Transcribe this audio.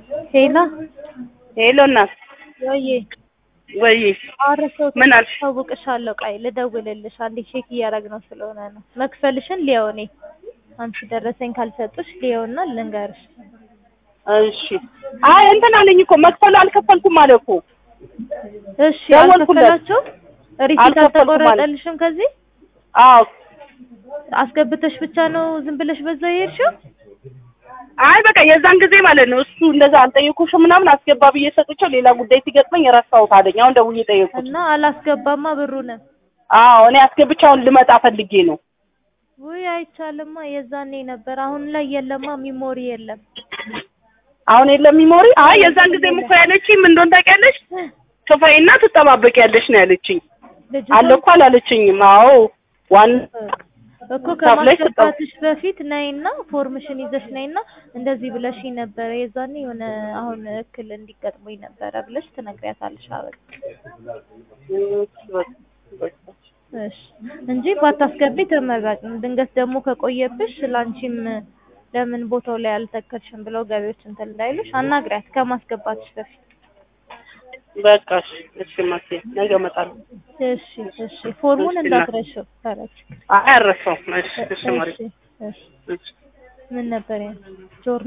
ሄላ ሄሎ እናት ወይ ወይ አረሰው ምን አልሽ? ታውቅሻለሁ። ቆይ ልደውልልሽ አንዴ ቼክ እያደረግነው ስለሆነ ነው። መክፈልሽን ሊየው እኔ አንቺ ደረሰኝ ካልሰጡሽ ሊየውና ልንገርሽ። እሺ አይ እንትን አለኝ እኮ መክፈሉ አልከፈልኩም አለ እኮ እሺ ደወልኩለት። አልከፈላችሁም? ሪሲት አልከፈልኩም አለ። አልተቆረጠልሽም? ከዚህ አዎ አስገብተሽ ብቻ ነው ዝም ብለሽ በዛ የሄድሽው? አይ በቃ የዛን ጊዜ ማለት ነው እሱ እንደዛ አልጠየኩሽም ምናምን አስገባ ብዬ ሰጥቼው ሌላ ጉዳይ ሲገጥመኝ ረሳሁት አለኝ። አሁን ደውዬ ጠየኩት። እና አላስገባማ ብሩንም አዎ እኔ አስገብቼ አሁን ልመጣ ፈልጌ ነው። ውይ አይቻልማ። የዛኔ ነበር። አሁን ላይ የለማ፣ ሚሞሪ የለም። አሁን የለም ሚሞሪ። አይ የዛን ጊዜ እኮ ያለችኝ ምን እንደሆነ ታውቂያለሽ? ክፈይና ትጠባበቂያለሽ ነው ያለችኝ። ልጅቷ አለ እኮ አላለችኝም። አዎ ዋና እኮ ከፍለሽ ከማስገባትሽ በፊት ነይና ፎርምሽን ይዘሽ ነይና እንደዚህ ብለሽኝ ነበረ የዛኔ የሆነ አሁን እክል እንዲገጥሙኝ ነበረ ብለሽ ትነግሪያታለሽ። አበቃ እሺ እንጂ ባታስገቢ ተመራጭ ነው። ድንገት ደግሞ ከቆየብሽ ላንቺም ለምን ቦታው ላይ አልተከልሽም ብለው ገቢዎች እንትን እንዳይሉሽ አናግሪያት ከማስገባትሽ በፊት። በቃ እሺ፣ እሺ ማቴ ነገ እመጣለሁ። እሺ እሺ ፎርሙን እሺ፣ እንዳትረሺው። ተረች አይ አልረሳውም። እሺ፣ እሺ ማሪ እሺ እሺ እሺ ምን ነበር ያ ጆር